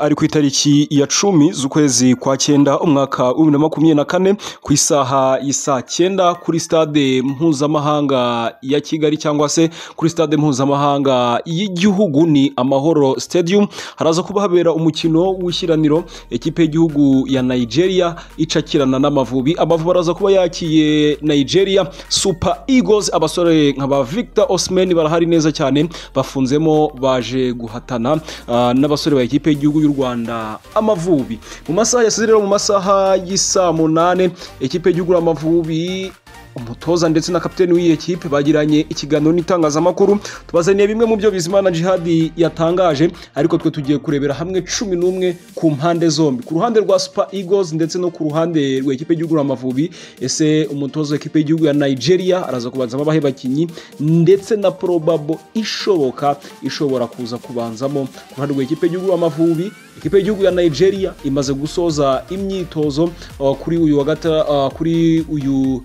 ari ku itariki ya cumi z'ukwezi kwa cyenda umwaka wa bibiri na makumyabiri na kane ku isaha ya saa cyenda kuri stade mpuzamahanga ya kigali cyangwa se kuri stade mpuzamahanga y'igihugu ni amahoro stadium haraza kuba habera umukino w'ishyiraniro ekipe y'igihugu ya nigeria icakirana n'amavubi amavubi araza kuba yakiye nigeria super eagles abasore nka ba victor osman barahari neza cyane bafunzemo baje guhatana ah, n'abasore ba ekipe y'igihugu y'u rwanda amavubi mu masaha yasize rero mu masaha y'isaa munani ekipe y'igihugu y'amavubi umutoza ndetse na kapiteni w'iyi ekipe bagiranye ikiganiro n'itangazamakuru tubazaniye bimwe mu byo bizimana jihadi yatangaje ariko twe tugiye kurebera hamwe cumi n'umwe ku mpande zombi ku ruhande rwa super eagles ndetse no ku ruhande rwa ekipe y'igihugu amavubi ese umutoza w'ikipe y'igihugu ya nigeria araza kubanzamo abahe bakinyi ndetse na probabo ishoboka ishobora kuza kubanzamo ku ruhande rwa ekipe y'igihugu amavubi ekipe y'igihugu ya nigeria imaze gusoza imyitozo uh, kuri uyu wa gata uh, kuri uyu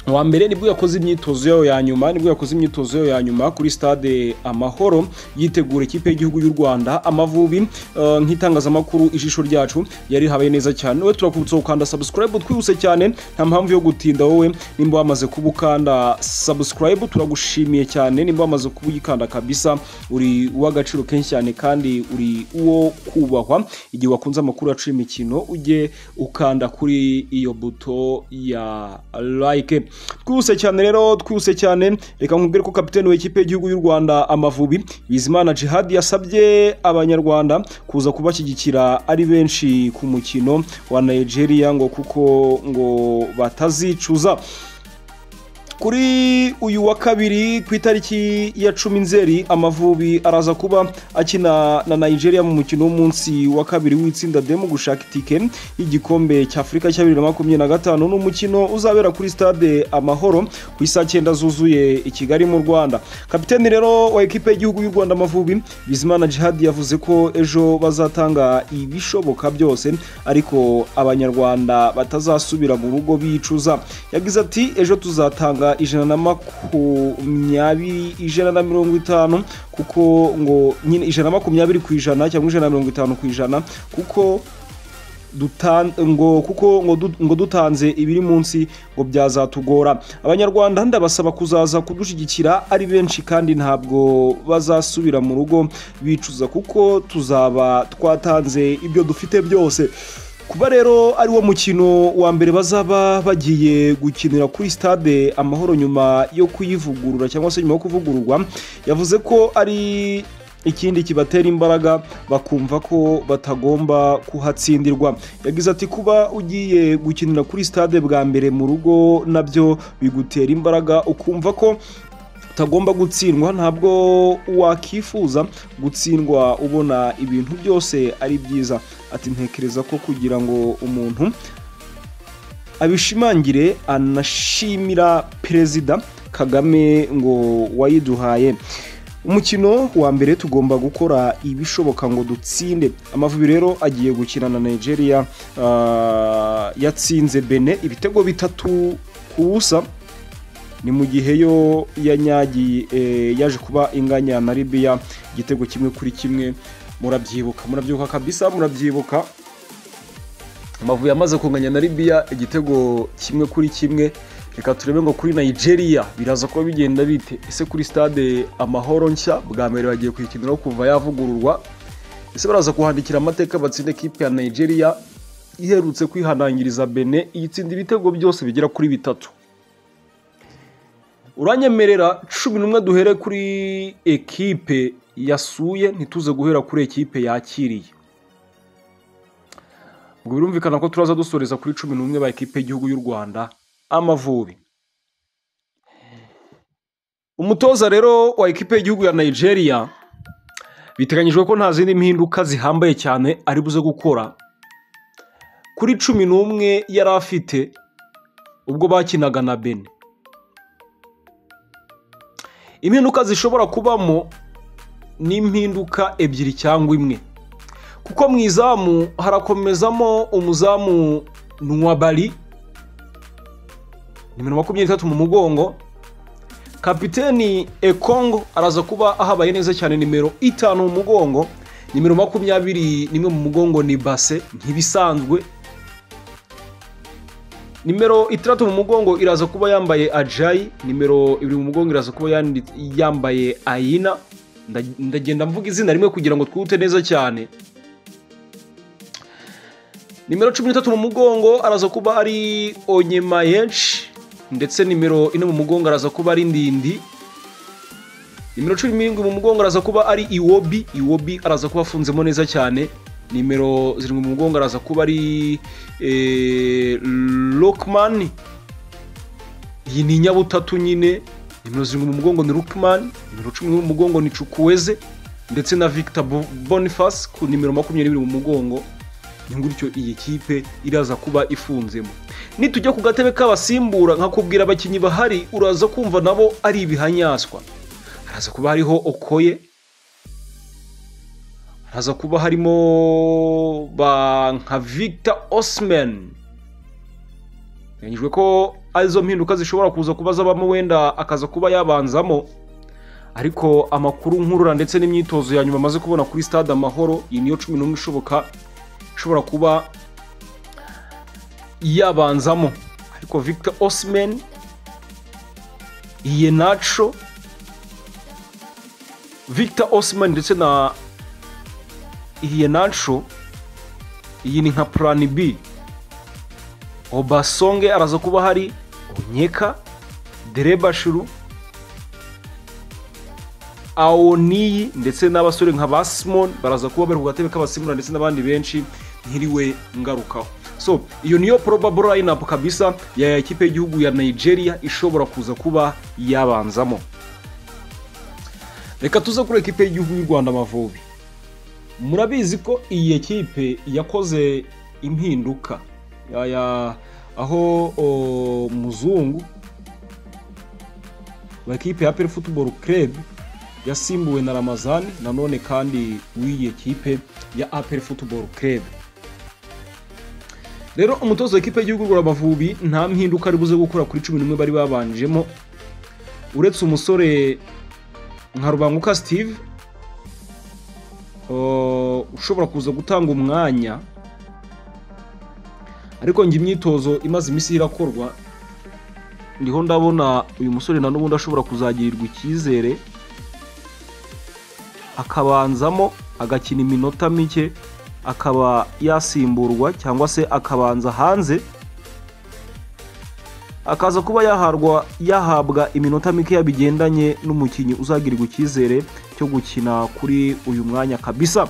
wa mbere nibwo yakoze imyitozo yayo ya nyuma nibwo yakoze imyitozo yayo ya nyuma kuri stade amahoro yitegura ikipe y'igihugu y'u rwanda amavubi eh, nk'itangazamakuru ijisho ryacu yari habaye neza cyane wowe turakubutsa gukanda subscribe twihuse cyane nta mpamvu yo gutinda wowe nimba wamaze kuba ukanda subscribe turagushimiye cyane nimba wamaze kuyikanda kabisa uri uw'agaciro kenshi cyane kandi uri uwo kubahwa igihe wakunze amakuru yacu y'imikino ujye ukanda kuri iyo buto ya like twihuse cyane rero twihuse cyane reka nkubwire ko kapiteni w'ikipe y'igihugu y'u rwanda amavubi bizimana jihad yasabye abanyarwanda kuza kubashyigikira ari benshi ku mukino wa nigeria ngo kuko ngo batazicuza kuri uyu wa kabiri ku itariki ya cumi nzeri amavubi araza kuba akina na nigeria mu mukino w'umunsi wa kabiri w'itsinda demu gushaka itike y'igikombe cy'afurika cya bibiri na makumyabiri na gatanu ni umukino uzabera kuri stade amahoro ku isaa cyenda zuzuye i kigali mu rwanda kapiteni rero wa ekipe y'igihugu y'u rwanda amavubi bizimana jihad yavuze ko ejo bazatanga ibishoboka byose ariko abanyarwanda batazasubira mu rugo bicuza yagize ati ejo tuzatanga ijana na makumyabiri ijana na mirongo itanu kuko ngo nyine ijana na makumyabiri ku ijana cyangwa ijana na mirongo itanu ku ijana kuko dutan- ngo kuko ngo du- ngo dutanze ibiri munsi ngo byazatugora abanyarwanda ndabasaba kuzaza kudushyigikira ari benshi kandi ntabwo bazasubira mu rugo bicuza kuko tuzaba twatanze ibyo dufite byose kuba rero ari wo mukino wa mbere bazaba bagiye gukinira kuri stade amahoro nyuma yo kuyivugurura cyangwa se nyuma yo kuvugururwa yavuze ko ari ikindi kibatera imbaraga bakumva ko batagomba kuhatsindirwa yagize ati kuba ugiye gukinira kuri stade bwa mbere mu rugo nabyo bigutera imbaraga ukumva ko utagomba gutsindwa ntabwo wakifuza gutsindwa ubona ibintu byose ari byiza ati ntekereza ko kugira ngo umuntu abishimangire anashimira perezida kagame ngo wayiduhaye umukino wa mbere tugomba gukora ibishoboka ngo dutsinde amavubi rero agiye gukina na nigeria ah, yatsinze bene ibitego bitatu ku busa ni mu gihe yo yanyagiye eh, yaje kuba inganya na libiya igitego kimwe kuri kimwe murabyibuka murabyibuka kabisa murabyibuka amavubi yamaze kunganya na libiya igitego kimwe kuri kimwe reka turebe ngo kuri nigeria biraza kuba bigenda bite ese kuri stade amahoro nshya bwa mbere bagiye kuyikiniraho kuva yavugururwa ese baraza kuhandikira amateka batsinde kipe ya nigeria iherutse kwihanangiriza bene iyitsinda ibitego byose bigera kuri bitatu uranyemerera cumi n'umwe duhere kuri ekipe yasuye ntituze guhera kuri ekipe yakiriye ngo birumvikana ko turaza dusoreza kuri cumi n'umwe ba ekipe y'igihugu y'u rwanda amavubi umutoza rero wa ekipe y'igihugu ya nigeria biteganyijwe ko nta zindi mpinduka zihambaye cyane ari buze gukora kuri cumi n'umwe yari afite ubwo bakinaga na bene impinduka zishobora kubamo ni impinduka ebyiri cyangwa imwe kuko mu izamu harakomezamo umuzamu nwabari nimero makumyabiri n'itatu mu mugongo kapiteni ekongo araza kuba ahabaye neza cyane nimero itanu mu mugongo nimero makumyabiri nimwe mu mugongo ni base ntibisanzwe nimero itandatu mu mugongo iraza kuba yambaye ajayi nimero ibiri mu mugongo iraza kuba yandi- yambaye ayina Nda- ndagenda mvuga izina rimwe kugira ngo twute neza cyane nimero cumi n'itatu mu mugongo araza kuba ari onyema henshi ndetse nimero ine mu mugongo araza kuba ari ndindi nimero cumi n'irindwi mu mugongo araza kuba ari iwobi iwobi araza kuba afunzemo neza cyane nimero zirindwi mu mugongo araza kuba ari eh, lokman iyi ni inyabutatu nyine nimero zirindwi mu mugongo ni lokman nimero cumi n'imwe mu mugongo ni cukweze ndetse na victor Bo- boniface ku nimero makumyabiri mu mugongo ni gutyo iyi kipe iraza kuba ifunzemo nitujya ku gatebe k'abasimbura nkakubwira abakinnyi bahari uraza kumva nabo ari ibihanyaswa haraza kuba hariho okoye haraza kuba harimo ba nka victor osman biteganyijwe ko arizo mpinduka zishobora kuza kuba zabamo wenda akaza kuba yabanzamo ariko amakuru nkurura ndetse n'imyitozo ya nyuma amaze kubona kuri stade amahoro iyi niyo cumi n'umwe ishoboka ishobora kuba yabanzamo ariko victor osman iye naco victor osman ndetse na iye naco iyi ni nka plan b obasonge araza kuba hari onyeka derebashiru awoniyi ndetse n'abasore nka ba simon baraza kuba bari ku gatebe k'abasimura ndetse n'abandi benshi ntiriwe ngarukaho so iyo niyo probable lineup kabisa ya ekipe y'igihugu ya nigeria ishobora kuza kuba yabanzamo reka tuze kuri ekipe y'igihugu y'u rwanda amavubi murabizi ko iyi ekipe yakoze impinduka ya- ya- aho o, muzungu wa ekipe ya peri futuboro kerebu yasimbuwe na ramazani nanone kandi w'iyi ekipe ya aperi futuboro kerebu rero umutozo w'ikipe y'igihugu rwa amavubi nta mpinduka ari buze gukora kuri cumi n'imwe bari babanjemo uretse umusore nka rubanguka sitive uh, ushobora kuza gutanga umwanya ariko njye imyitozo imaze iminsi irakorwa ndiho ndabona uyu musore na n'ubundi ashobora kuzagirirwa icyizere akabanzamo agakina iminota mike akaba yasimburwa cyangwa se akabanza hanze akaza kuba yaharwa yahabwa iminota mikeya bigendanye n'umukinnyi uzagirirwa icyizere cyo gukina kuri uyu mwanya kabisa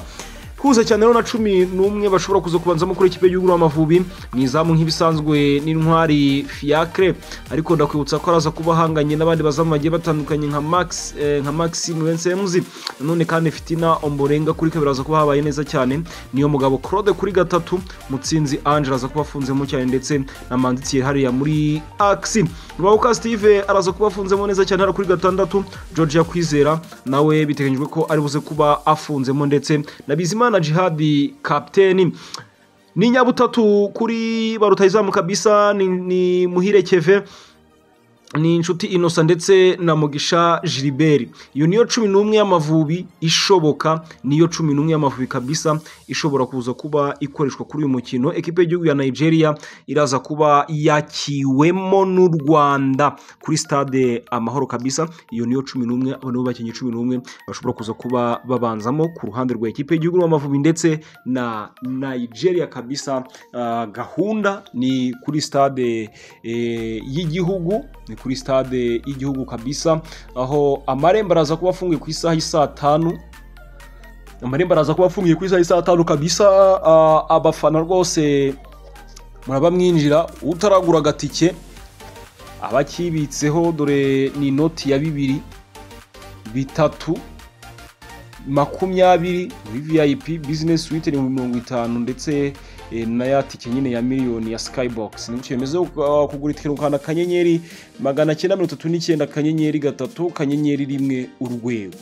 twihuze cyane rero na cumi n'umwe bashobora kuza kubanzamo kuri ikipe y'igihugu amavubi mu izamu nk'ibisanzwe n'intwari fiacre ariko ndakwibutsa ko araza kuba ahanganye n'abandi bazamu bagiye batandukanye nka max eh, nka maxime wensemuzi nanone kandi fitina omborenga kuri kabiri araza kuba habaye neza cyane niyo mugabo claude kuri gatatu mutsinzi angela aza kuba afunzemo cyane ndetse na mandikiye hariya muri axi rubabuka steve araza kuba afunzemo neza cyane hariya kuri gatandatu georgia kwizera nawe biteganyijwe ko ari buze kuba afunzemo ndetse na bizimana jihadi kapiteni ni nyabutatu kuri ba rutahizamu kabisa ni, ni muhire keve ni inshuti inosa ndetse na mugisha jiriberi iyo niyo cumi n'umwe y'amavubi ishoboka niyo cumi n'umwe y'amavubi kabisa ishobora kuza kuba ikoreshwa kuri uyu mukino ekipe y'igihugu ya nigeria iraza kuba yakiwemo n'u rwanda kuri stade amahoro kabisa iyo niyo cumi n'umwe abo nibo bakinnyi cumi n'umwe bashobora kuza kuba babanzamo ku ruhande rwa ekipe y'igihugu y'amavubi ndetse na nigeria kabisa Ah, gahunda ni kuri stade eh, y'igihugu ni kuri stade y'igihugu kabisa aho amarembo araza kuba afungiye ku isaha y'isaa tanu amarembo araza kuba afungiye ku isaha y'isaa tanu kabisa ah, abafana rwose muraba mwinjira utaragura agatike abakibitseho dore ni inoti ya bibiri bitatu makumyabiri muri vip bizinesi suite ni mirongo itanu ndetse eh, na ya tike nyine ya miliyoni ya skybox ni gutyo bimeze uh, kugura itike ukanda akanyenyeri magana cyenda mirongo itatu n'icyenda akanyenyeri gatatu akanyenyeri rimwe urwego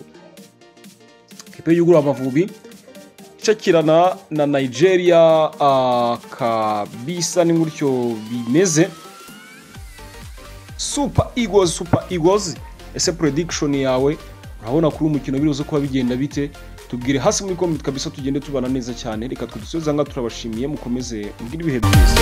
ikipe y'ugura amavubi icakirana na nigeria uh, kabisa ni gutyo bimeze super eagles super eagles ese prediction yawe urabona kuri uyu mukino biruze kuba bigenda bite tubwire hasi muri komenti kabisa tugende tubana neza cyane reka tudusoze aha ngaha turabashimiye mukomeze mbwira ibihe byiza